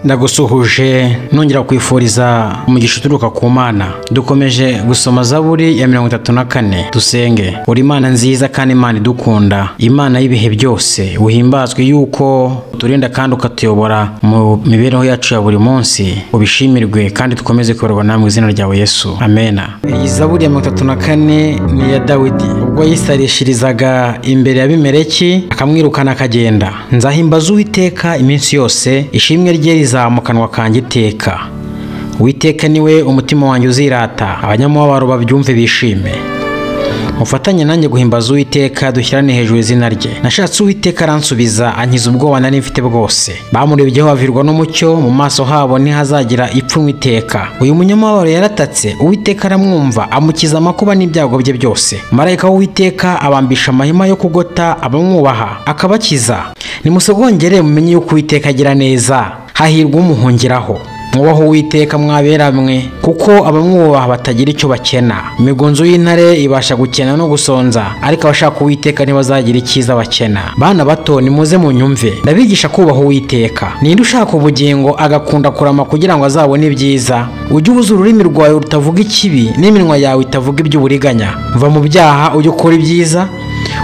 ndagusuhuje nongera kwifuriza umugisha uturuka ku mana dukomeje gusoma zaburi ya mirongo itatu na kane dusenge uri imana nziza kandi imana idukunda imana y'ibihe byose uhimbazwe yuko uturinda kandi ukatuyobora mu mibereho yacu ya buri munsi ubishimirwe kandi dukomeze kuyoborwa nawe mu izina ryawe yesu amena iyi zaburi ya mirongo itatu na kane ni iya dawidi ubwo yisarishirizaga imbere ya bimereki akamwirukana akagenda nzahimbaza uwiteka iminsi yose ishimwe rye rizamukanwa kanjye iteka witeka niwe umutima wanjye uzirata abanyamubabaro babyumve bishime mufatanye nanjye guhimbaza uwiteka dushyirane hejuru izina rye nashatse uwiteka aransubiza ankiza ubwoba nari mfite bwose bamurebyeho bavirwa n'umucyo mu maso habo ntihazagira ipfunwe iteka uyu munyamabaro yaratatse uwiteka aramwumva amukiza amakuba n'ibyago bye byose marayika w'uwiteka abambisha amahema yo kugota abamwubaha akabakiza nimusogongere mumenye yuko uwiteka agira neza hahirwa umuhungiraho mwubaho uwiteka mwaberamwe kuko abamwubaha batagira icyo bakena imigunzu y'intare ibasha gukena no gusonza ariko abashaka uwiteka ntibazagira icyiza bakena bana bato nimuze munyumve ndabigisha kubaha uwiteka ninde ushaka ubugingo agakunda kurama kugira ngo azabone ibyiza ujye ubuza ururimi rwawe rutavuga ikibi n'iminwa yawe itavuga iby'uburiganya mva mu byaha ujye ukora ibyiza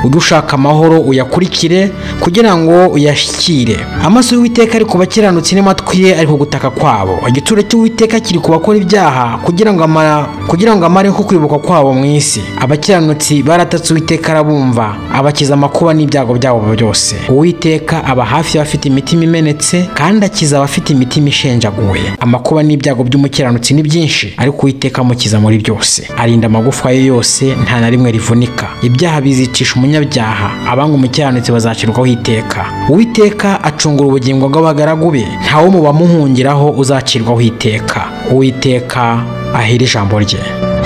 ujye ushaka amahoro uyakurikire kugira ngo uyashyikire amaso y'uwiteka ari ku bakiranutsi n'amatwi ye ari ku gutaka kwabo igitsure cy'uwiteka kiri ku bakora ibyaha kugira ngo amara kugira ngo amareho kwibuka kwabo mu isi abakiranutsi baratatse uwiteka arabumva abakiza amakuba n'ibyago byabo byose uwiteka aba hafi y'abafite imitima imenetse kandi akiza abafite imitima ishenjaguwe amakuba n'ibyago by'umukiranutsi ni byinshi ariko uwiteka amukiza muri byose arinda amagufa ye yose nta na rimwe rivunika ibyaha bizicisha umunyabyaha abanga umukiranutsi bazacirwaho iteka uwiteka acungura ubugingo bw'abagaragu be ntawe mu bamuhungiraho uzacirwaho iteka uwiteka ahera ijambo rye